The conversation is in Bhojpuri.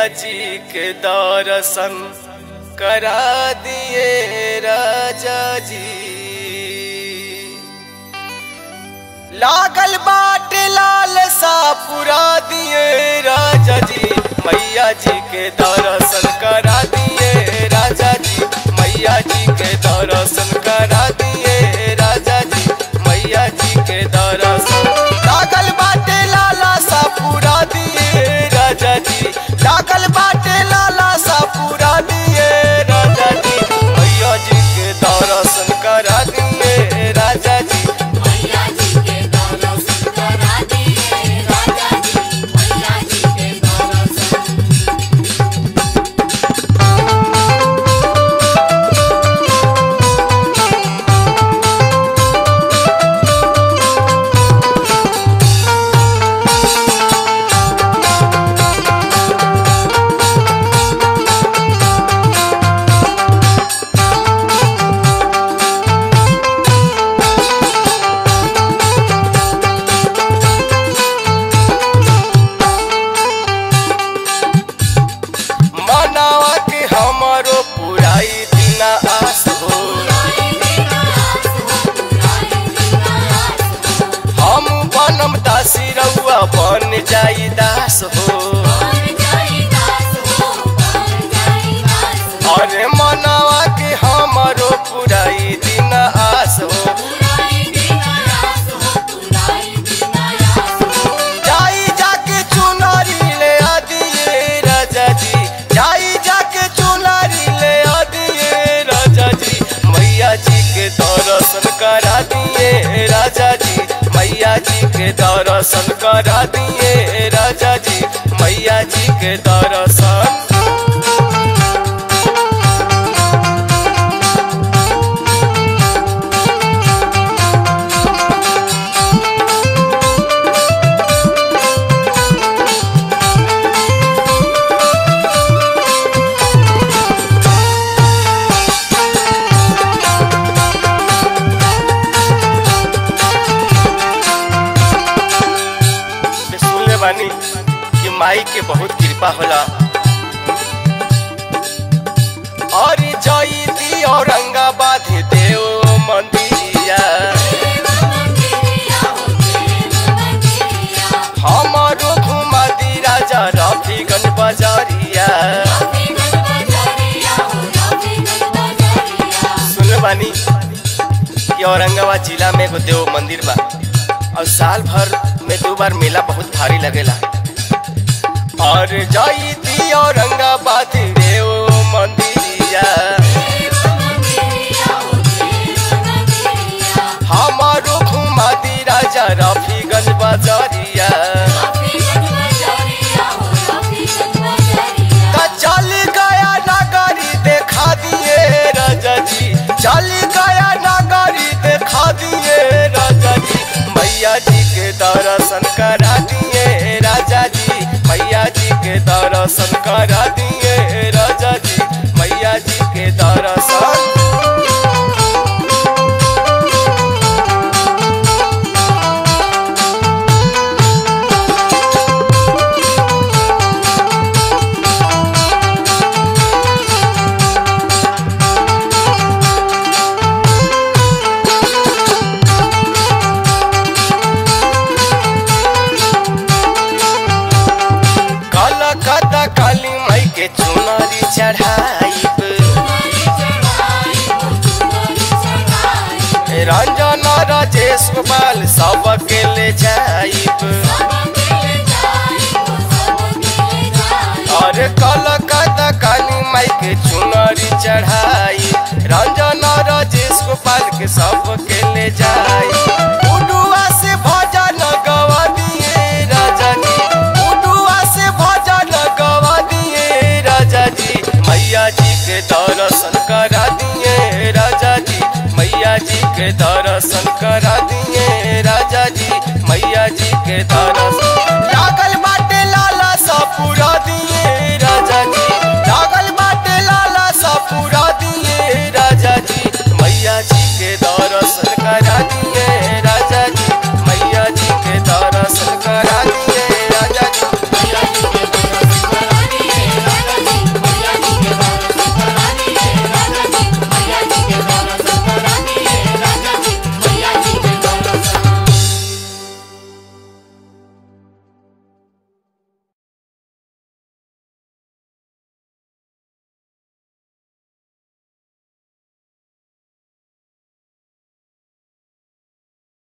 जी के दर्शन करा दिए राजा जी लागल बाटे लाल सा पुरा दिए राजा जी मैया जी के दर्शन करा दिए राजा जी मैया जी के दर्शन करा दिए राजा जी मैया जी के दर्शन लागल बाटे लाला सा पूरा दिए राजा जी लागल बाटे लाला सा पूरा दिए राजा जी मैया जी के दर्शन करा दिए राजा जी मैया जी के दर्शन करा दिए राजा जी मैया जी के दर्शन मनावा के हमारो पुराई दिना आस हो पुराई बिना आस हो पुराई बिना आस हो हम बनम दासी रउआ बन जाई दास हो बन जाई दास हो बन जाई दास हो अरे मनावा के हमारो पुराई दिना आस हो पुराई बिना आस हो पुराई बिना आस हो जाई जाके चुनारी ले आ दिए राजा जी जाई जाके चुनारी ले आ दिए राजा जी मैया जी के दर्शन करा दिए राजा जी मैया जी के दर्शन करा दिए राजा जी मैया जी के दर्शन में सुनले बानी कि माई के बहुत कृपा होला और जयती औरंगाबाद देव मंदिरिया देव मंदिरिया हो देव मंदिरिया हमारो घुमा दी राजा रफीगंज बाजारिया रफीगंज बाजारिया हो रफीगंज बाजारिया सुनले बानी कि औरंगाबाद जिला में एगो देव मंदिर बा और साल भर में दो बार मेला बहुत भारी लगेला और जयती औरंगाबाद देव मंदिरिया देव मंदिरिया हो देव मंदिरिया हमारो घुमा दी राजा रफीगंज बाजारिया रफीगंज बाजारिया हो रफीगंज बाजारिया त चल गया नगरी देखा दिए राजा जी चल गया नगरी देखा दिए राजा जी मैया जी के दर्शन करा दिए राजा जी मैया जी के दर्शन करा दिए राजा जी मैया जी के दर्शन कलकत्ता काली माई के चुनरी चढ़ाइब चुनरी चढ़ाई हो चुनरी चढ़ाई रंजन राजेश गोपाल सबके ले जाइब सबके ले जाई हो सबके ले जाई और कलकत्ता काली माई के चुनरी चढ़ाई रंजन राजेश गोपाल के सबके ले जाई उडुआ से भजन गवा दिए राजा जी उडुआ से भजन गवा दिए राजा जी मैया जी के दर्शन करा दिए राजा जी मैया जी के दर्शन करा दिए राजा जी मैया जी के दर्शन